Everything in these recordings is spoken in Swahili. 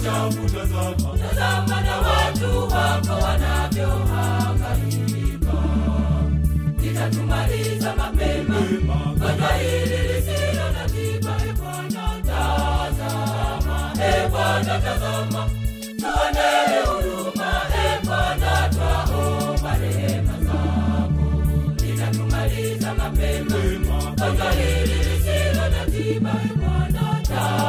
chafu, tazama, tazama na watu wako wanavyohangaika. Litatumaliza mapema gonjwa hili lisilo na tiba. E Bwana, tazama, e Bwana, tazama, tuonee huruma. E Bwana, twaomba rehema zako. Litatumaliza mapema gonjwa hili lisilo na tiba. E Bwana,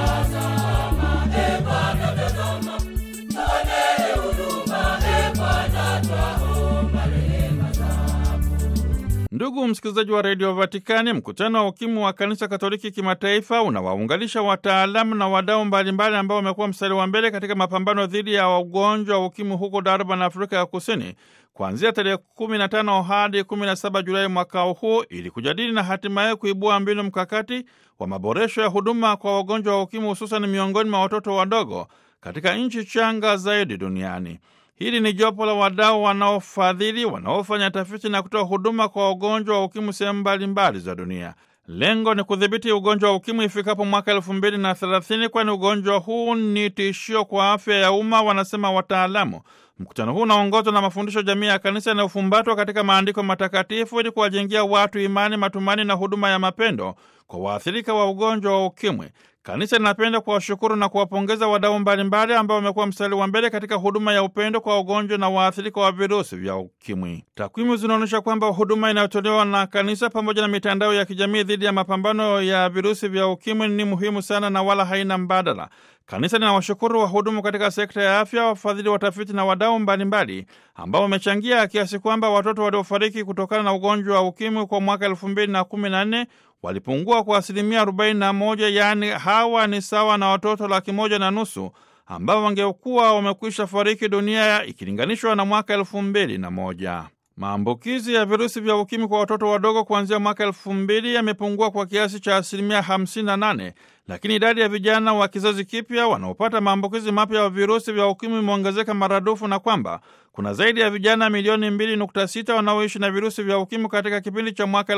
tazama, e Bwana, tazama, tuonee huruma. E Bwana, twaomba rehema zako. Ndugu msikilizaji wa redio Vatikani, mkutano wa ukimwi wa kanisa Katoliki kimataifa unawaunganisha wataalamu na wadau mbalimbali ambao wamekuwa mstari wa mbele katika mapambano dhidi ya ugonjwa wa ukimwi huko Durban, Afrika ya Kusini, kuanzia tarehe 15 hadi 17 Julai mwaka huu, ili kujadili na hatimaye kuibua mbinu mkakati wa maboresho ya huduma kwa wagonjwa wa ukimwi, hususan miongoni mwa watoto wadogo katika nchi changa zaidi duniani. Hili ni jopo la wadau wanaofadhili, wanaofanya tafiti na kutoa huduma kwa wagonjwa wa ukimwi sehemu mbalimbali za dunia. Lengo ni kudhibiti ugonjwa wa ukimwi ifikapo mwaka elfu mbili na thelathini, kwani ugonjwa huu ni tishio kwa afya ya umma, wanasema wataalamu. Mkutano huu unaongozwa na mafundisho jamii ya kanisa yanayofumbatwa katika maandiko matakatifu ili kuwajengia watu imani, matumaini na huduma ya mapendo kwa waathirika wa ugonjwa wa ukimwi. Kanisa linapenda kuwashukuru na kuwapongeza wadau mbalimbali ambao wamekuwa mstari wa mbele katika huduma ya upendo kwa wagonjwa na waathirika wa virusi vya ukimwi. Takwimu zinaonyesha kwamba huduma inayotolewa na kanisa pamoja na mitandao ya kijamii dhidi ya mapambano ya virusi vya ukimwi ni muhimu sana na wala haina mbadala. Kanisa linawashukuru wahudumu katika sekta ya afya, wafadhili, watafiti na wadau mbalimbali ambao wamechangia kiasi kwamba watoto waliofariki kutokana na ugonjwa wa ukimwi kwa mwaka elfu mbili na kumi na nne walipungua kwa asilimia 41, yaani hawa ni sawa na watoto laki moja na nusu ambao wangekuwa wamekwisha fariki dunia ikilinganishwa na mwaka elfu mbili na moja. Maambukizi ya virusi vya ukimwi kwa watoto wadogo kuanzia mwaka elfu mbili yamepungua kwa kiasi cha asilimia 58, lakini idadi ya vijana wa kizazi kipya wanaopata maambukizi mapya ya virusi vya ukimwi imeongezeka maradufu na kwamba kuna zaidi ya vijana milioni 2.6 wanaoishi na virusi vya ukimwi katika kipindi cha mwaka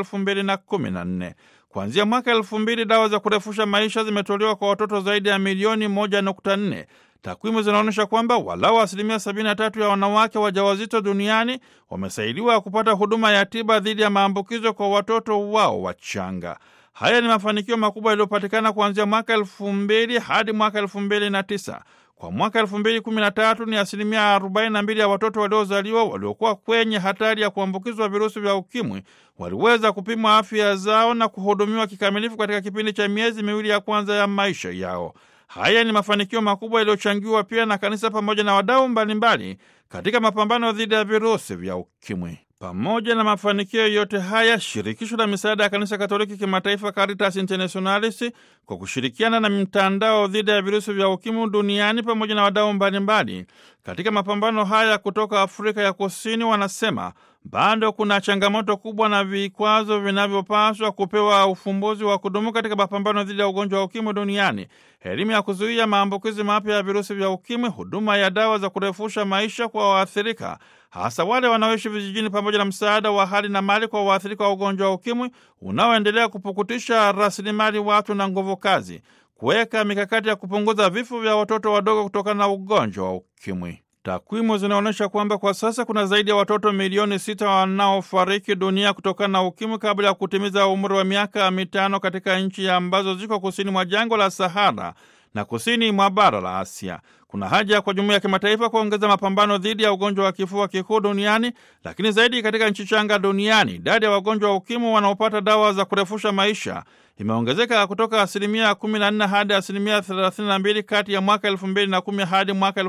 2014. Kuanzia mwaka 2000 dawa za kurefusha maisha zimetolewa kwa watoto zaidi ya milioni 1.4. Takwimu zinaonyesha kwamba walau asilimia 73 ya wanawake wajawazito duniani wamesaidiwa kupata huduma ya tiba dhidi ya maambukizo kwa watoto wao wachanga. Haya ni mafanikio makubwa yaliyopatikana kuanzia mwaka elfu mbili hadi mwaka elfu mbili na tisa. Kwa mwaka elfu mbili kumi na tatu ni asilimia 42 ya watoto waliozaliwa waliokuwa kwenye hatari ya kuambukizwa virusi vya ukimwi waliweza kupimwa afya zao na kuhudumiwa kikamilifu katika kipindi cha miezi miwili ya kwanza ya maisha yao. Haya ni mafanikio makubwa yaliyochangiwa pia na kanisa pamoja na wadau mbalimbali katika mapambano dhidi ya virusi vya ukimwi. Pamoja na mafanikio yote haya, shirikisho la misaada ya kanisa Katoliki kimataifa Caritas Internationalis kwa kushirikiana na mtandao dhidi ya virusi vya ukimwi duniani pamoja na wadau mbalimbali katika mapambano haya kutoka Afrika ya Kusini wanasema bado kuna changamoto kubwa na vikwazo vinavyopaswa kupewa ufumbuzi wa kudumu katika mapambano dhidi ya ugonjwa wa ukimwi duniani: elimu ya kuzuia maambukizi mapya ya virusi vya ukimwi, huduma ya dawa za kurefusha maisha kwa waathirika, hasa wale wanaoishi vijijini, pamoja na msaada wa hali na mali kwa waathirika wa ugonjwa wa ukimwi unaoendelea kupukutisha rasilimali watu na nguvu kazi, kuweka mikakati ya kupunguza vifo vya watoto wadogo kutokana na ugonjwa wa ukimwi. Takwimu zinaonyesha kwamba kwa sasa kuna zaidi ya watoto milioni sita wanaofariki dunia kutokana na ukimwi kabla ya kutimiza umri wa miaka mitano katika nchi ambazo ziko kusini mwa jangwa la Sahara na kusini mwa bara la Asia. Kuna haja kwa jumuiya ya kimataifa kuongeza mapambano dhidi ya ugonjwa wa kifua kikuu duniani, lakini zaidi katika nchi changa duniani. Idadi ya wagonjwa wa ukimwi wanaopata dawa za kurefusha maisha imeongezeka kutoka asilimia 14 hadi asilimia 32 kati ya mwaka 2010 hadi mwaka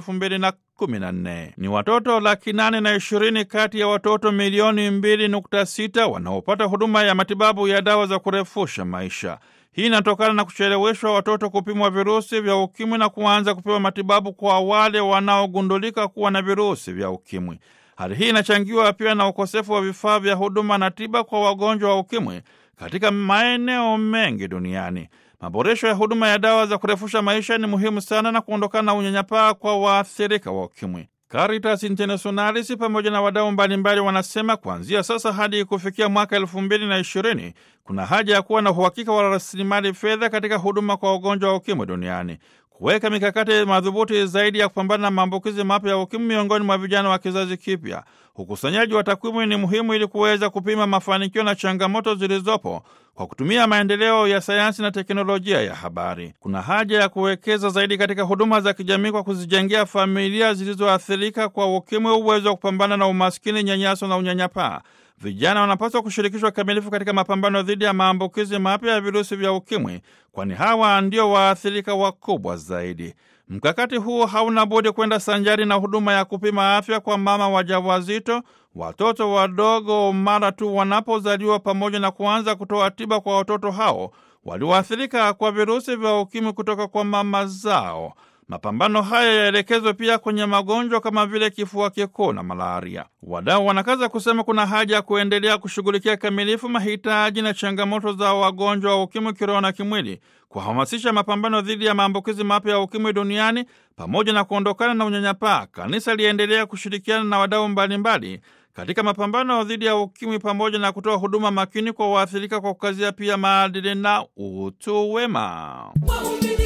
2014. Ni watoto laki nane na ishirini kati ya watoto milioni 2.6 wanaopata huduma ya matibabu ya dawa za kurefusha maisha. Hii inatokana na kucheleweshwa watoto kupimwa virusi vya ukimwi na kuanza kupewa matibabu kwa wale wanaogundulika kuwa na virusi vya ukimwi. Hali hii inachangiwa pia na ukosefu wa vifaa vya huduma na tiba kwa wagonjwa wa ukimwi katika maeneo mengi duniani. Maboresho ya huduma ya dawa za kurefusha maisha ni muhimu sana na kuondokana na unyanyapaa kwa waathirika wa ukimwi. Caritas Internationalis pamoja na wadau mbalimbali wanasema kuanzia sasa hadi kufikia mwaka elfu mbili na ishirini kuna haja ya kuwa na uhakika wa rasilimali fedha katika huduma kwa wagonjwa wa ukimwi duniani. kuweka mikakati madhubuti zaidi ya kupambana na maambukizi mapya ya ukimwi miongoni mwa vijana wa kizazi kipya. Ukusanyaji wa takwimu ni muhimu ili kuweza kupima mafanikio na changamoto zilizopo kwa kutumia maendeleo ya sayansi na teknolojia ya habari. Kuna haja ya kuwekeza zaidi katika huduma za kijamii kwa kuzijengea familia zilizoathirika kwa ukimwi uwezo wa kupambana na umaskini, nyanyaso na unyanyapaa. Vijana wanapaswa kushirikishwa kikamilifu katika mapambano dhidi ya maambukizi mapya ya virusi vya ukimwi, kwani hawa ndio waathirika wakubwa zaidi. Mkakati huu hauna budi kwenda sanjari na huduma ya kupima afya kwa mama wajawazito, watoto wadogo mara tu wanapozaliwa, pamoja na kuanza kutoa tiba kwa watoto hao walioathirika kwa virusi vya ukimwi kutoka kwa mama zao. Mapambano haya yaelekezwe pia kwenye magonjwa kama vile kifua kikuu na malaria. Wadau wanakaza kusema kuna haja ya kuendelea kushughulikia kamilifu mahitaji na changamoto za wagonjwa wa ukimwi kiroho na kimwili, kuhamasisha mapambano dhidi ya maambukizi mapya ya ukimwi duniani pamoja na kuondokana na unyanyapaa. Kanisa liendelea kushirikiana na wadau mbalimbali katika mapambano dhidi ya ukimwi pamoja na kutoa huduma makini kwa waathirika kwa kukazia pia maadili na utu wema. Waumini